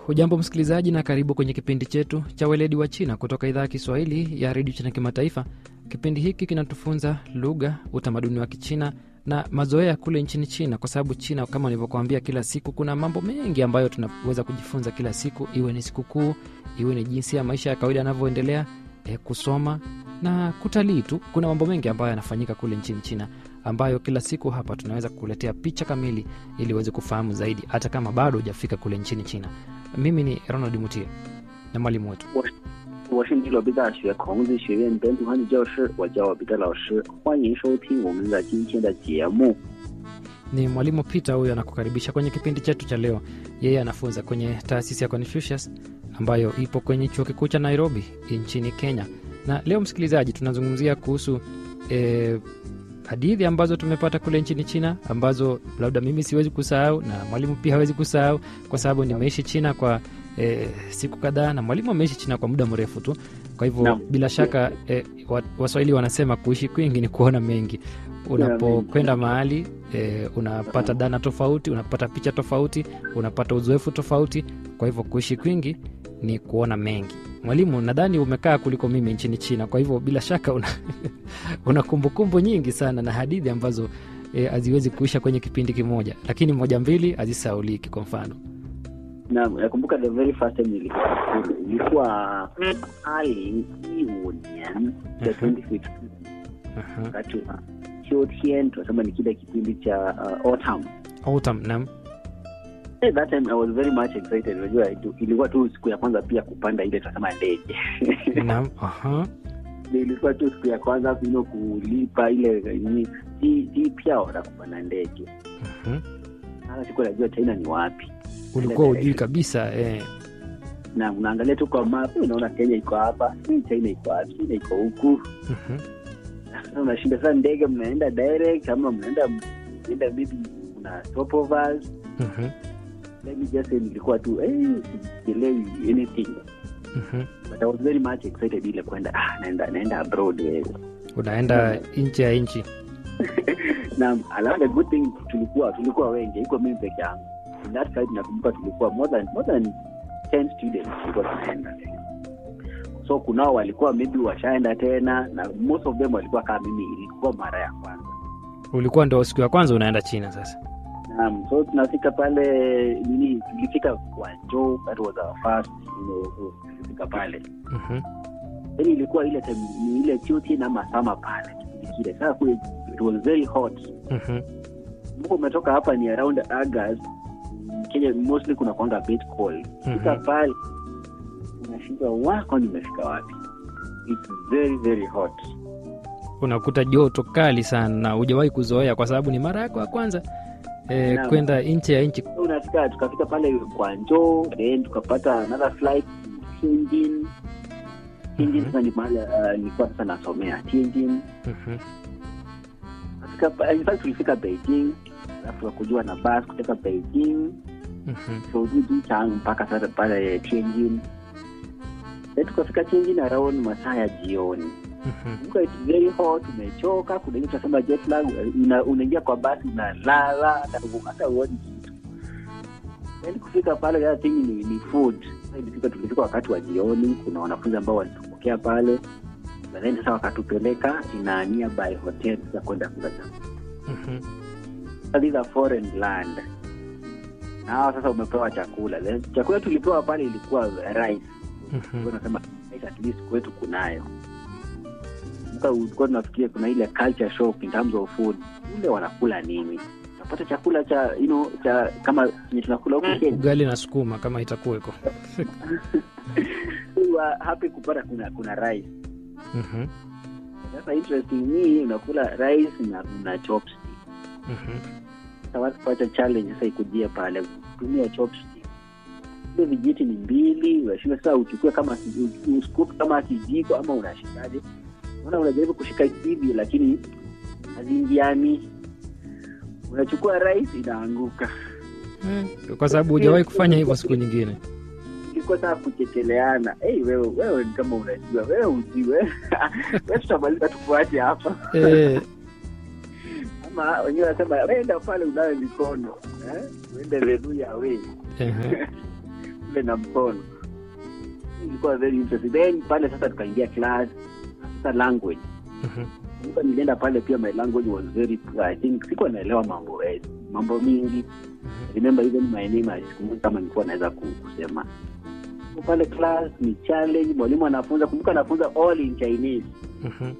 Hujambo msikilizaji, na karibu kwenye kipindi chetu cha weledi wa China kutoka idhaa ya Kiswahili ya redio China Kimataifa. Kipindi hiki kinatufunza lugha, utamaduni wa Kichina na mazoea kule nchini China, kwa sababu China kama nilivyokuambia, kila siku kuna mambo mengi ambayo tunaweza kujifunza kila siku, iwe ni sikukuu, iwe ni jinsi ya maisha ya kawaida yanavyoendelea, e, kusoma na kutalii tu. Kuna mambo mengi ambayo yanafanyika kule nchini China ambayo kila siku hapa tunaweza kukuletea picha kamili ili uweze kufahamu zaidi, hata kama bado hujafika kule nchini China. Mimi ni Ronald Mutie na mwalimu wetu 我是尼罗贝大学孔子学院本土汉语教师，我叫彼得老师，欢迎收听我们的今天的节目。 ni mwalimu Peter. Huyo anakukaribisha kwenye kipindi chetu cha leo. Yeye anafunza kwenye taasisi ya Confucius ambayo ipo kwenye chuo kikuu cha Nairobi nchini Kenya. Na leo msikilizaji, tunazungumzia kuhusu eh, hadithi ambazo tumepata kule nchini China ambazo labda mimi siwezi kusahau na mwalimu pia hawezi kusahau kwa sababu nimeishi China kwa e, siku kadhaa na mwalimu ameishi China kwa muda mrefu tu. Kwa hivyo Naam. bila shaka e, wa- Waswahili wanasema kuishi kwingi ni kuona mengi. Unapokwenda mahali e, unapata dhana tofauti, unapata picha tofauti, unapata uzoefu tofauti. Kwa hivyo kuishi kwingi ni kuona mengi. Mwalimu, nadhani umekaa kuliko mimi nchini China, kwa hivyo bila shaka una, una kumbukumbu nyingi sana na hadithi ambazo eh, haziwezi kuisha kwenye kipindi kimoja, lakini moja mbili hazisauliki. Kwa mfano na nakumbuka the very first time nilikuwa shule ilikuwa ali iwu nian ya Mhm. 2015 Aha. wakati wa Qiutian tunasema ni kile kipindi cha uh, autumn Autumn, naam. Hey, that time I was very much excited. Unajua itu- ilikuwa tu siku ya kwanza pia kupanda ile tunasema ndege Naam, aha. Ndio ilikuwa tu siku ya kwanza kuno kulipa ile nini si si pia na kupanda ndege. Mhm. Sasa sikuwa najua China ni wapi. Ulikuwa ujui kabisa eh. na unaangalia tu kwa map unaona Kenya iko hapa, eh, China iko wapi? China iko huku. Mhm. Sasa unashinda sasa, ndege mnaenda direct ama mnaenda mnaenda maybe kuna stopovers. Mhm. Let me just say nilikuwa tu eh, sielewi anything Mhm. but I was very much excited ile kwenda ah, naenda naenda abroad wewe. Unaenda nje ya nchi. na alafu the good thing tulikuwa tulikuwa wengi, iko mimi peke yangu. In that side nakumbuka tulikuwa more than more than 10 students tulikuwa tunaenda. So kunao walikuwa maybe washaenda tena na most of them walikuwa kama mimi, ilikuwa mara ya kwanza. Ulikuwa ndo siku ya kwanza unaenda China sasa. Naam, so tunafika pale nini, tulifika Guangzhou, that was our first you know, so tulifika pale Mhm. then ilikuwa ile time ni ile chuti na masama pale kipindi kile. Sasa kule it was very hot Mhm. Mungu umetoka hapa ni around August. Kenya mostly kuna kwanga bit cold. Fika Mhm. pale unashindwa wako nimefika wapi? It's very very hot. Unakuta joto kali sana na hujawahi kuzoea kwa sababu ni mara yako ya kwanza eh, Naam. kwenda nje ya nchi. So unafika tukafika pale Guangzhou, then tukapata another flight to Tianjin. Tianjin Mhm. sasa ni mahali uh, nilikuwa sasa nasomea Tianjin. Mhm. Tukafika pa- in fact tulifika Beijing. Alafu tukakujua na bus kutoka Beijing Mhm. Chang mpaka sasa pale Tianjin. Then tukafika Tianjin around masaa ya jioni. Mhm. Kumbuka it's very hot, umechoka, kuna ile tunasema jet lag, una- unaingia kwa basi unalala, hata hata huoni kitu. Then kufika pale the other thing ni, ni food. Sasa ilifika tulifika wakati wa jioni, kuna wanafunzi ambao walitupokea pale. Na then sasa wakatupeleka ina nearby hotel za kwenda kula chakula. Mhm. Sasa these are foreign land. Na hawa sasa umepewa chakula. Then chakula tulipewa pale ilikuwa rice. Mhm. Unasema rice at least kwetu kunayo. Kumbuka ulikuwa tunafikiria kuna ile culture shock in terms of food. Ule wanakula nini? Unapata chakula cha you know cha kama yenye tunakula huku Kenya. Ugali na sukuma kama itakuweko. We were happy kupata kuna kuna rice. Mhm. Sasa interesting ni unakula rice na una chopstick. Mhm. Sasa watu kupata challenge sasa ikujia pale kutumia chopstick. Ile vijiti ni mbili, unashinda sasa uchukue kama ki- uscoop kama kijiko ama unashikaje? Unaona unajaribu kushika hivi lakini haziingiani. Unachukua rice inaanguka. Mm. Kwa sababu hujawahi kufanya hivyo siku nyingine. Ilikuwa sasa kuchekeleana. Hey, wewe wewe ni kama unajua, wewe ujiwe. Wewe tutamaliza tufuate hapa. Eh, Ama wenyewe wanasema wenda pale unawe mikono. Eh? Uende renuya wewe. ehe. kumbe na mkono ilikuwa very interesting then pale sasa tukaingia class sasa language Mhm. Kumbuka nilienda pale pia my language was very poor. I think sikuwa naelewa mambo eh, mambo mingi remember even my name sikumbuki kama nilikuwa naweza ku- kusema Kwa pale class ni challenge mwalimu anafunza kumbuka anafunza all in chinese Mhm.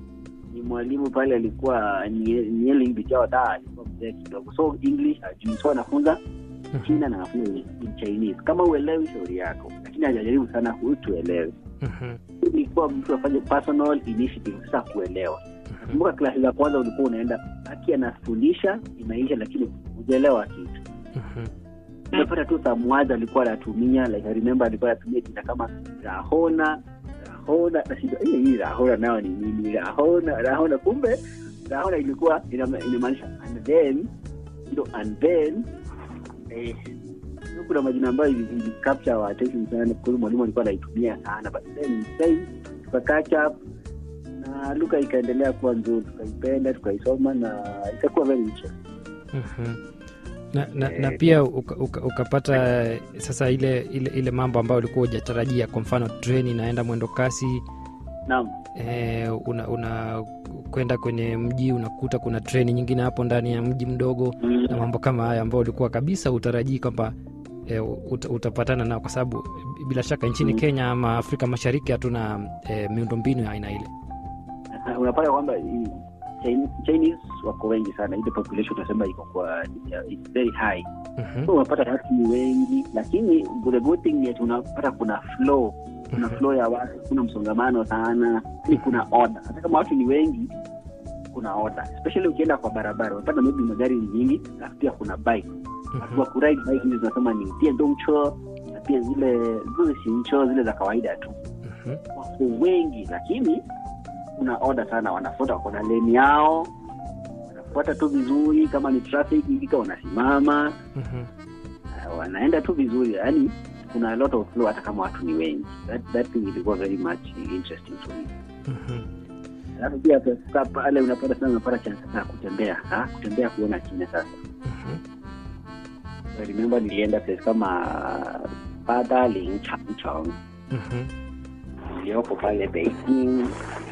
ni mwalimu pale alikuwa nyeli bichao da alikuwa mzee kidogo so english ajui so anafunza china na anafunza in chinese kama uelewi shauri yako lakini hajajaribu sana kutuelewe Mhm. ilikuwa mtu afanye personal initiative sasa kuelewa kumbuka klasi za kwanza ulikuwa unaenda aki anafundisha inaisha lakini hujaelewa kitu Mhm. unapata tu samwazi alikuwa anatumia like I remember alikuwa anatumia jina kama rahona rahona nashinda hii hii rahona nayo ni nini rahona rahona kumbe rahona ilikuwa ina- inamaanisha and then ndo and then eh, kuna majina ambayo ili- ili capture our attention sana kwa sababu mwalimu alikuwa anaitumia sana but then time tuka catch up na lugha ikaendelea kuwa nzuri tukaipenda tukaisoma na ikakuwa very interesting Mhm. na, na, na Eh, pia uka, uka, ukapata sasa ile ile ile mambo ambayo ulikuwa hujatarajia kwa mfano treni inaenda mwendo kasi naam eh, una, una kwenda kwenye mji unakuta kuna treni nyingine hapo ndani ya mji mdogo na mambo kama haya ambayo ulikuwa kabisa utarajii kwamba e, ut, utapatana nao kwa sababu bila shaka nchini Mm. kenya ama afrika mashariki hatuna e, miundombinu ya aina ile Uh, unapata kwamba hii Chin- chinese wako wengi sana ile population unasema iko kwa it's very high Mhm, so unapata watu ni wengi lakini the good thing ni ati unapata kuna flow kuna Mhm. flow ya watu kuna msongamano sana ni kuna order hata kama watu ni wengi kuna order especially ukienda kwa barabara unapata maybe magari ni nyingi na pia kuna bike watu mhm, wa kuride bike hizi zinasema ni tiendongcho na pia zile zile sincho zile za kawaida tu mhm, wako wengi lakini kuna oda sana wanafuata wako na leni yao wanafuata tu vizuri kama ni traffic ikika wanasimama mhm, uh, wanaenda tu vizuri yani kuna a lot of flow hata kama watu ni wengi that, that thing ilikuwa very much interesting to me mhm. alafu pia kukaa pale unapata sana unapata chance sasa ya kutembea ha? kutembea kuona china sasa Mhm. I remember nilienda place kama Padaling Changchong Mhm. iliyoko pale Beijing.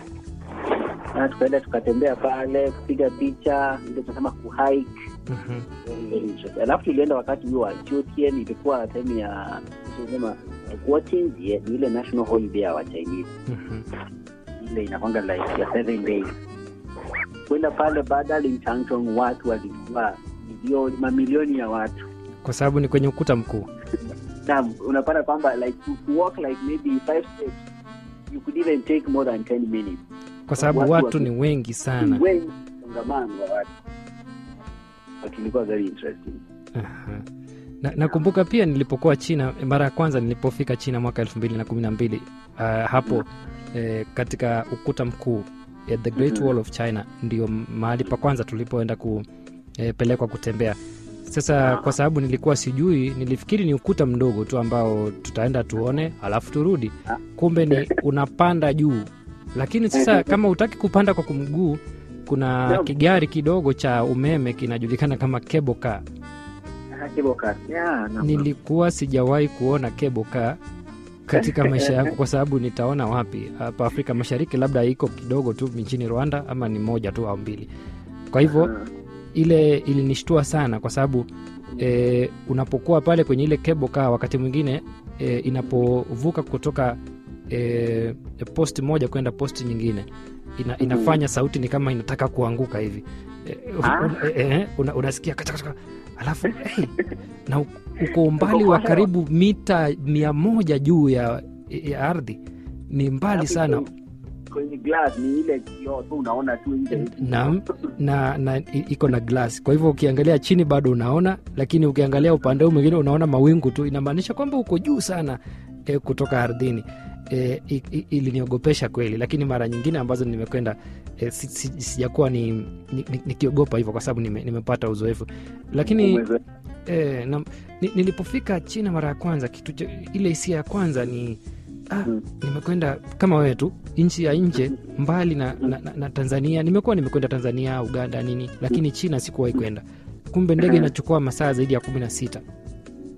Na tukaenda tukatembea pale kupiga picha, ndio tunasema kuhike. Mhm. Very interesting. Alafu tulienda wakati huo wa Jiutian, ilikuwa time ya tunasema Guoqin Jie, ni ile national holiday ya wa Chinese, Mhm. ile inakwanga like ya seven days. Kwenda pale Padaling Changchong, watu walikuwa milioni, mamilioni ya watu kwa sababu ni kwenye ukuta mkuu na unapata kwamba like to, to walk like maybe five steps you could even take more than 10 minutes kwa sababu Watu watu waki- ni wengi sana wengi msongamano wa watu but ilikuwa very interesting Aha. na nakumbuka pia nilipokuwa china mara ya kwanza nilipofika china mwaka elfu mbili na kumi na mbili uh, hapo eh, katika ukuta mkuu eh, the great Mhm. wall of china ndio mahali pa kwanza tulipoenda kupelekwa kutembea sasa Ah. kwa sababu nilikuwa sijui nilifikiri ni ukuta mdogo tu ambao tutaenda tuone alafu turudi Ah. kumbe ni unapanda juu lakini sasa kama utaki kupanda kwa kumguu kuna Naam. kigari kidogo cha umeme kinajulikana kama cable car Ah, cable car. Yeah, no. nilikuwa sijawahi kuona cable car katika maisha yangu kwa sababu nitaona wapi hapa afrika mashariki labda iko kidogo tu nchini rwanda ama ni moja tu au mbili kwa hivyo Ah, ile ilinishtua sana kwa sababu e, unapokuwa pale kwenye ile cable car wakati mwingine e, inapovuka kutoka e, posti moja kwenda posti nyingine ina, inafanya sauti ni kama inataka kuanguka hivi e, Ah. un, e, e, una, unasikia katakataka alafu hey, na u- uko umbali wa kwa hewa. karibu mita mia moja juu ya, ya ardhi ni mbali alafu sana kwenye- kwenye glass ni ile kioo tu unaona tu nje Naam. na, na i- iko na glass kwa hivyo ukiangalia chini bado unaona lakini ukiangalia upande huu mwingine unaona mawingu tu inamaanisha kwamba uko juu sana e, kutoka ardhini e, i- i- iliniogopesha kweli lakini mara nyingine ambazo nimekwenda e, si, si, sijakuwa ni, ni, ni, nikiogopa hivyo kwa sababu nime, nimepata uzoefu lakini Umezoea. e, na, ni, nilipofika china mara ya kwanza kitu cha, ile hisia ya kwanza ni ah, Mm. nimekwenda kama wewe tu nchi ya nje mbali na, na, na, na tanzania nimekuwa nimekwenda tanzania uganda nini lakini china sikuwahi kwenda kumbe ndege Mhm. inachukua masaa zaidi ya kumi na sita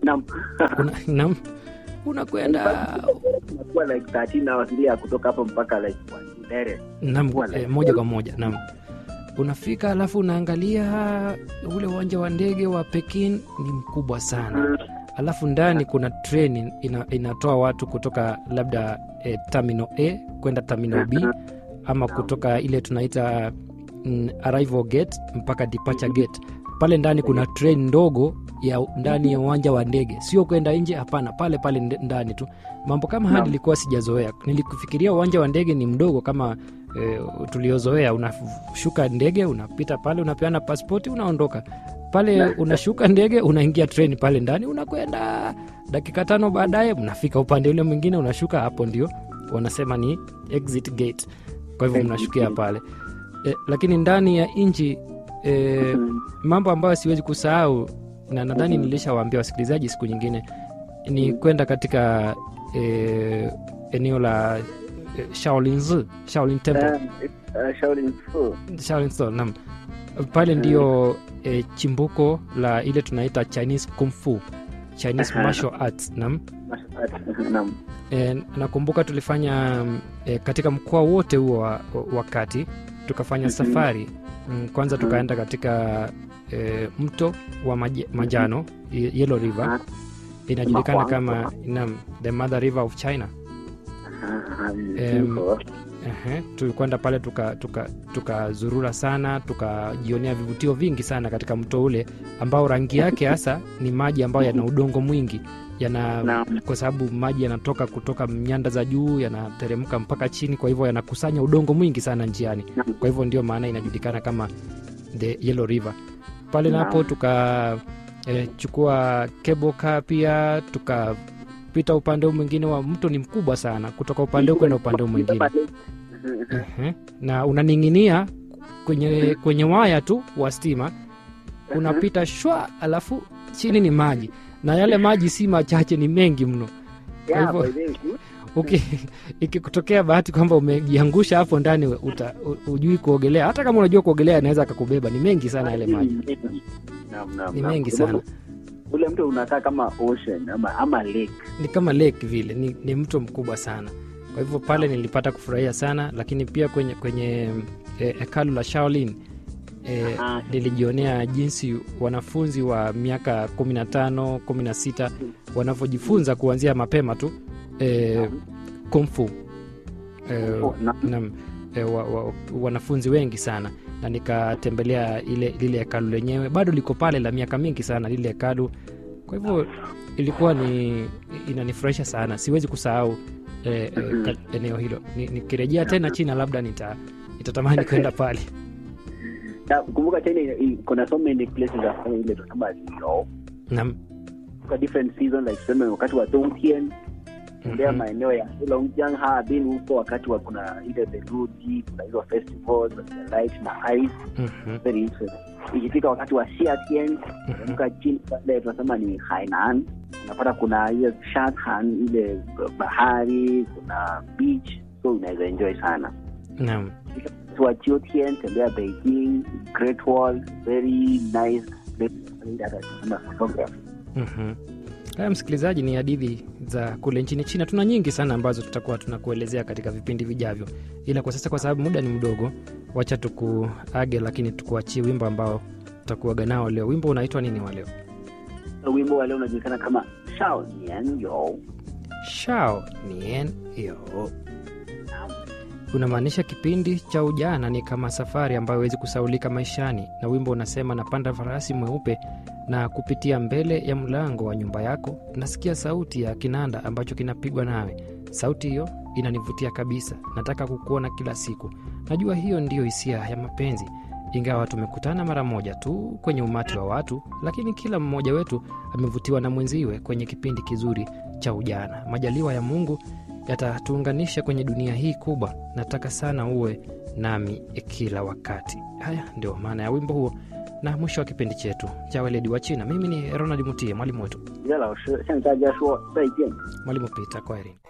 Naam. Una, nam unakwenda Inakuwa like 13 hours ile ya kutoka hapo mpaka like Wandere. nam Kuwa like eh, moja kwa moja nam unafika alafu unaangalia ule uwanja wa ndege wa Pekin ni mkubwa sana alafu ndani kuna treni ina, inatoa watu kutoka labda eh, terminal A kwenda terminal B ama kutoka ile tunaita mm, arrival gate mpaka departure gate pale ndani kuna train ndogo ya ndani ya uwanja wa ndege sio kwenda nje hapana pale pale nde- ndani tu mambo kama haya Naam. nilikuwa sijazoea nilikufikiria uwanja wa ndege ni mdogo kama e, tuliozoea unashuka ndege unapita pale unapeana paspoti unaondoka pale Na- unashuka ndege unaingia treni pale ndani unakwenda dakika tano baadaye mnafika upande ule mwingine unashuka hapo ndio wanasema ni exit gate kwa hivyo Exit mnashukia gate. pale e, lakini ndani ya nchi e, Mm. mambo ambayo siwezi kusahau na nadhani Mhm. nilishawaambia wasikilizaji siku nyingine ni kwenda katika e, eneo la e, Shaolin Zoo, Shaolin Temple Eh, eh, Shaolin Fu. Shaolin Store, naam pale ndio e, chimbuko la ile tunaita Chinese Kung Fu Chinese Aha. martial arts naam Naam. e, nakumbuka tulifanya mm, e, katika mkoa wote huo wa, wa kati tukafanya Mhm. safari mm, kwanza Mhm. tukaenda katika e, mto wa maji, majano Ye- Yellow River Ah, inajulikana Kama kama Huangpu. naam, the mother river of China ah, ah, Em, Fu. Ehe, tulikwenda pale tukazurura tuka, tukazurura sana tukajionea vivutio vingi sana katika mto ule ambao rangi yake hasa ni maji ambayo yana udongo mwingi yana Naam. kwa sababu maji yanatoka kutoka nyanda za juu yanateremka mpaka chini kwa hivyo yanakusanya udongo mwingi sana njiani Naam. kwa hivyo ndio maana inajulikana kama the yellow river pale Naam. napo tukachukua eh, cable car pia tukapita upande huu mwingine wa mto ni mkubwa sana kutoka upande huu kwenda upande huu mwingine Ehe. na unaning'inia kwenye kwenye waya tu wa stima unapita shwa alafu chini ni maji na yale maji si machache ni mengi mno Yeah, hivyo- by the way, Uki- ikikutokea bahati kwamba umejiangusha hapo ndani uta, u- ujui kuogelea hata kama unajua kuogelea anaweza akakubeba ni mengi sana yale maji Naam, naam, ni naam. mengi Kwa sana sababu ule mto unakaa kama ocean ama, ama lake ni kama lake vile ni, ni mto mkubwa sana kwa hivyo pale nilipata kufurahia sana lakini pia kwenye kwenye eh, hekalu la Shaolin eh, Ah. nilijionea jinsi wanafunzi wa miaka 15 16 wanavyojifunza kuanzia mapema tu eh, kumfu eh, Oh, na- nam e, wa, wa, wanafunzi wengi sana na nikatembelea ile lile hekalu lenyewe bado liko pale la miaka mingi sana lile hekalu kwa hivyo ilikuwa ni inanifurahisha sana siwezi kusahau e, e, ka- eneo hilo Ni- nikirejea tena china labda nita nitatamani kwenda pale na kumbuka China ina- i- kuna so many places za kufanya ile tunasema liao nam kwa different season like tuseme wakati wa Dongtian tembea mhm, maeneo ya Heilongjiang Harbin huko wakati wa kuna ile theluji kuna hizo festivals za light na ice mhm, very interesting ikifika wakati wa Xiatian mhm. teremka chini pale tunasema ni Hainan unapata kuna hiyo Shanhan ile bahari kuna beach so unaweza enjoy sana nam wakati wa Chiotian tembea Beijing Great Wall very nice place Ile hata tunasema photography Mhm. Haya, msikilizaji, ni hadithi za kule nchini China. Tuna nyingi sana ambazo tutakuwa tunakuelezea katika vipindi vijavyo, ila kwa sasa, kwa sababu muda ni mdogo, wacha tukuage, lakini tukuachie wimbo ambao tutakuaga nao leo. Wimbo unaitwa nini wa leo? So, wimbo wa leo unajulikana kama Shao Nian Yo Shao Nian Yo. Unamaanisha kipindi cha ujana ni kama safari ambayo hawezi kusaulika maishani, na wimbo unasema napanda farasi mweupe na kupitia mbele ya mlango wa nyumba yako, nasikia sauti ya kinanda ambacho kinapigwa nawe. Sauti hiyo inanivutia kabisa, nataka kukuona kila siku. Najua hiyo ndiyo hisia ya mapenzi, ingawa tumekutana mara moja tu kwenye umati wa watu, lakini kila mmoja wetu amevutiwa na mwenziwe kwenye kipindi kizuri cha ujana. Majaliwa ya Mungu yatatuunganisha kwenye dunia hii kubwa. Nataka sana uwe nami kila wakati. Haya ndio maana ya wimbo huo, na mwisho wa kipindi chetu cha weledi wa China. Mimi ni Ronald Mutie, mwalimu wetu, 李老师向大家说再见。 mwalimu Peter. Kwaherini.